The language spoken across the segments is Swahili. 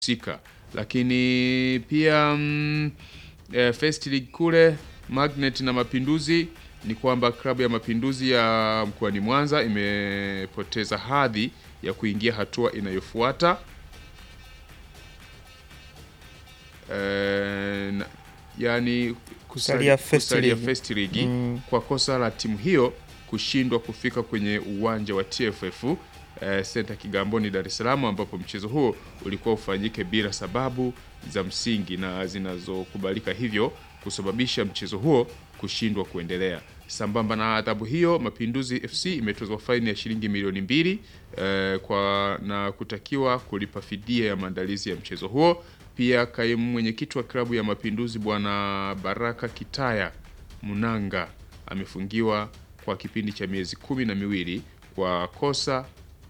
sika lakini pia mm, eh, First League kule Magnet na Mapinduzi ni kwamba klabu ya Mapinduzi ya mkoani Mwanza imepoteza hadhi ya kuingia hatua inayofuata eh, na- yani Kusalia First kusalia League. First League Mm. kwa kosa la timu hiyo kushindwa kufika kwenye uwanja wa TFF eh, senta Kigamboni, Dar es Salaam, ambapo mchezo huo ulikuwa ufanyike bila sababu za msingi na zinazokubalika, hivyo kusababisha mchezo huo kushindwa kuendelea. Sambamba na adhabu hiyo, Mapinduzi FC imetozwa faini ya shilingi milioni mbili eh, kwa na kutakiwa kulipa fidia ya maandalizi ya mchezo huo. Pia kaimu mwenyekiti wa klabu ya Mapinduzi Bwana Baraka Kitaya Munanga amefungiwa kwa kipindi cha miezi kumi na miwili kwa kosa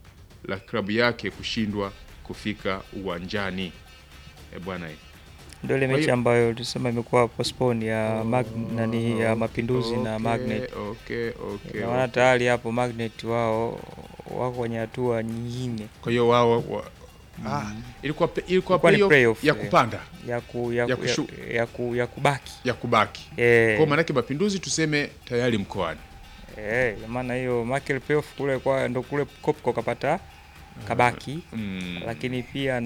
la klabu yake kushindwa kufika uwanjani. E bwana eh. Ndio ile Kwa mechi hiyo- ambayo tulisema imekuwa postpone ya mag, nani ya Mapinduzi na Okay, Magnet. Okay, okay, Na maana okay. tayari hapo Magnet wao wako kwenye hatua nyingine Kwa hiyo wao wa, ah, ilikuwa pe- ilikuwa Ilikuwa ni playoff playoff, ya eh. kupanda ya ku, ya, Ya ku, ya, kushu- ya, ku, ya kubaki ya kubaki. eh, Kwa maana yake Mapinduzi tuseme tayari mkoani. eh, ya maana hiyo Michael playoff kule kwa ndo kule Kopko kapata kabaki Mm. lakini pia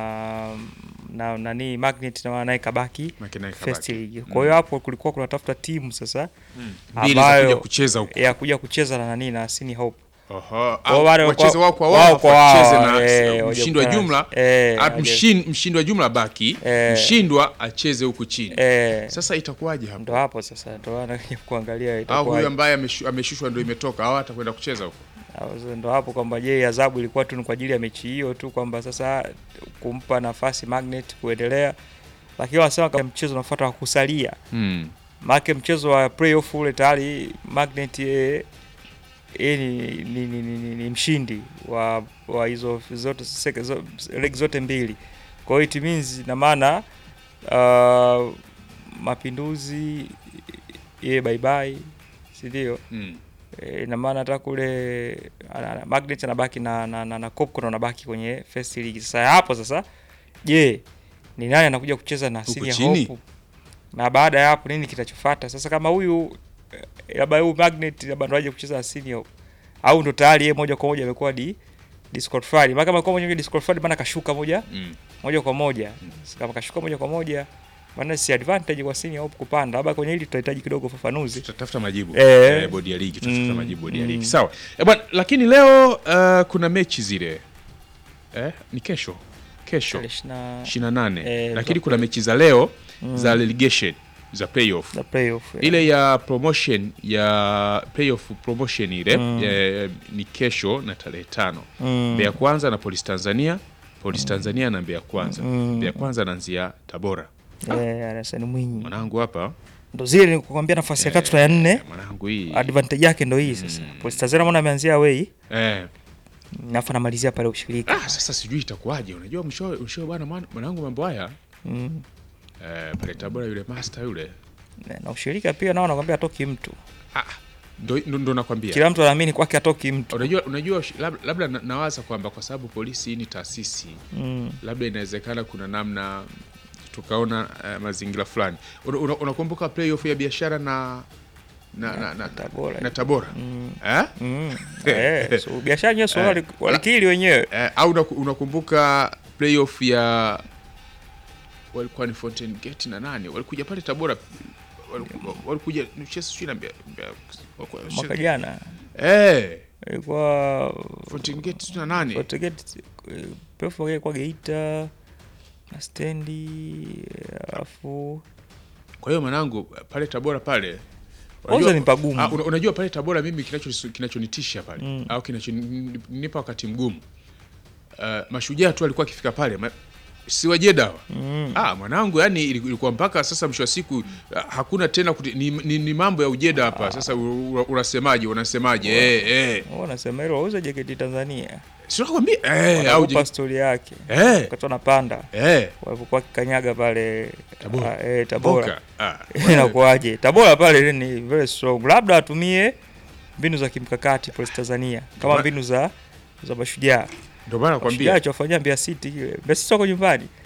na na nani Magnet na maana naye kabaki Maana naye First kabaki. League. Kwa hiyo hapo kulikuwa kunatafuta timu sasa Mbili za ambayo- kuja kucheza huko. ya kuja kucheza na nani na Sini Hope. Oho, Kwa wale au kwa- wacheze wao kwa wao wao kwa wacheze wao, na eh, mshindi wa waje jumla kukutana. Eh, ah, waje- mshin- mshindi wa jumla baki Eh. mshindwa acheze huku chini. Eh, Sasa itakuwaje hapo? ndo hapo sasa ndo anakuja kuangalia Au itakuwa huyu ambaye ameshu- ameshushwa ndio imetoka au atakwenda kucheza huko? au ndo hapo kwamba je, adhabu ilikuwa tu ni kwa ajili ya mechi hiyo tu kwamba sasa kumpa nafasi Magnet kuendelea, lakini wanasema kama mchezo unafuata wa kusalia, Mm. maana mchezo wa playoff ule tayari Magnet yeye yeye ni, ni, ni, ni, ni, ni mshindi wa wa hizo zote seke- zo, leg zote mbili. Kwa hiyo it means na maana uh, Mapinduzi yeye bye bye, si ndio? Mm. E, ina maana hata kule ana- ana- Magnet anabaki na na, na, na Kopko anabaki kwenye first league. Sasa hapo sasa, je, ni nani anakuja kucheza na Huko Senior chini? Hope? Na baada ya hapo nini kitachofuata? Sasa kama huyu eh, labda huyu Magnet labda ndo aje kucheza na Senior Hope au ndo tayari yeye moja kwa moja amekuwa di disqualified. Maana kama kwa moja disqualified maana kashuka moja Mm. moja kwa moja. Sasa kama kashuka moja kwa moja maana si advantage kwa Senior Hope kupanda. Labda kwenye hili tutahitaji kidogo ufafanuzi. tutatafuta majibu Eh. eh, bodi ya ligi tutatafuta Mm, majibu bodi ya mm. ligi sawa eh, bwana lakini leo uh, kuna mechi zile eh, ni kesho kesho Tarehe ishirini na- 28 Eh, lakini za- kuna mechi za leo Mm. za relegation za playoff za playoff. ile ya promotion ya playoff promotion ile Mm. eh, ni kesho na tarehe tano Mm. Mbeya Kwanza na Polisi Tanzania Polisi Tanzania na Mbeya Kwanza Mm. Mbeya Kwanza anaanzia Tabora Eh, Arsene Mwinyi. mwanangu hapa Ndo zile nikukwambia nafasi ya tatu na ya nne. eh, mwanangu hii Advantage yake ndo hii sasa. Police Tanzania mbona ameanzia away, eh, nafa anamalizia pale ushirika. Ah, sasa sijui itakuwaje. Unajua msho msho bwana mwan- mwanangu mambo haya Mm. eh, pale Tabora yule master yule Na ushirika pia nao nakwambia atoki mtu. ah, ndo, ndo, ndo nakwambia. Kila mtu anaamini kwake atoki mtu. Unajua unajua shi- lab- labda na- nawaza kwamba kwa sababu polisi hii ni taasisi, Mm. labda inawezekana kuna namna tukaona eh, mazingira fulani. Una- una- Unakumbuka playoff ya biashara na na, na, na, Tabora. na Tabora Mm. eh? Mm. Eh, so biashara yenyewe so Eh. wali- walikili wenyewe. Eh, au unaku- unakumbuka playoff ya walikuwa ni Fountain Gate na nani walikuja pale Tabora waliku- walikuja Chelsea sijui na Mbeya- Mbeya- walikuwa- Mwaka jana eh ilikuwa Fountain Gate sijui na nani Fortegate playoff wake kwa Geita na stendi alafu kwa hiyo mwanangu pale Tabora pale kwanza ni pagumu. Ah, una- unajua pale Tabora mimi kinacho kinachonitisha pale Mm. au kinachonipa wakati mgumu uh, mashujaa tu alikuwa akifika pale ma, si wajeda hawa Mm. Ah, mwanangu yani ilikuwa mpaka sasa mwisho wa siku ah, hakuna tena kuti, ni, ni, ni mambo ya ujeda hapa sasa u- u- unasemaje unasemaje eh eh Wao wanasema hilo wauze JKT Tanzania. si nakwambia eh au Wanakupa je- stori yake. eh Wakati wanapanda eh walipokuwa kikanyaga pale Tabora. ah, eh, Tabora. Boka ah Inakuwaje? Tabora pale ni very strong. Labda atumie mbinu za kimkakati Police Tanzania kama Bora- mbinu za za mashujaa. Ndio maana Shujaa nakwambia alichofanyia Mbeya City kile. Mbeya City wako nyumbani.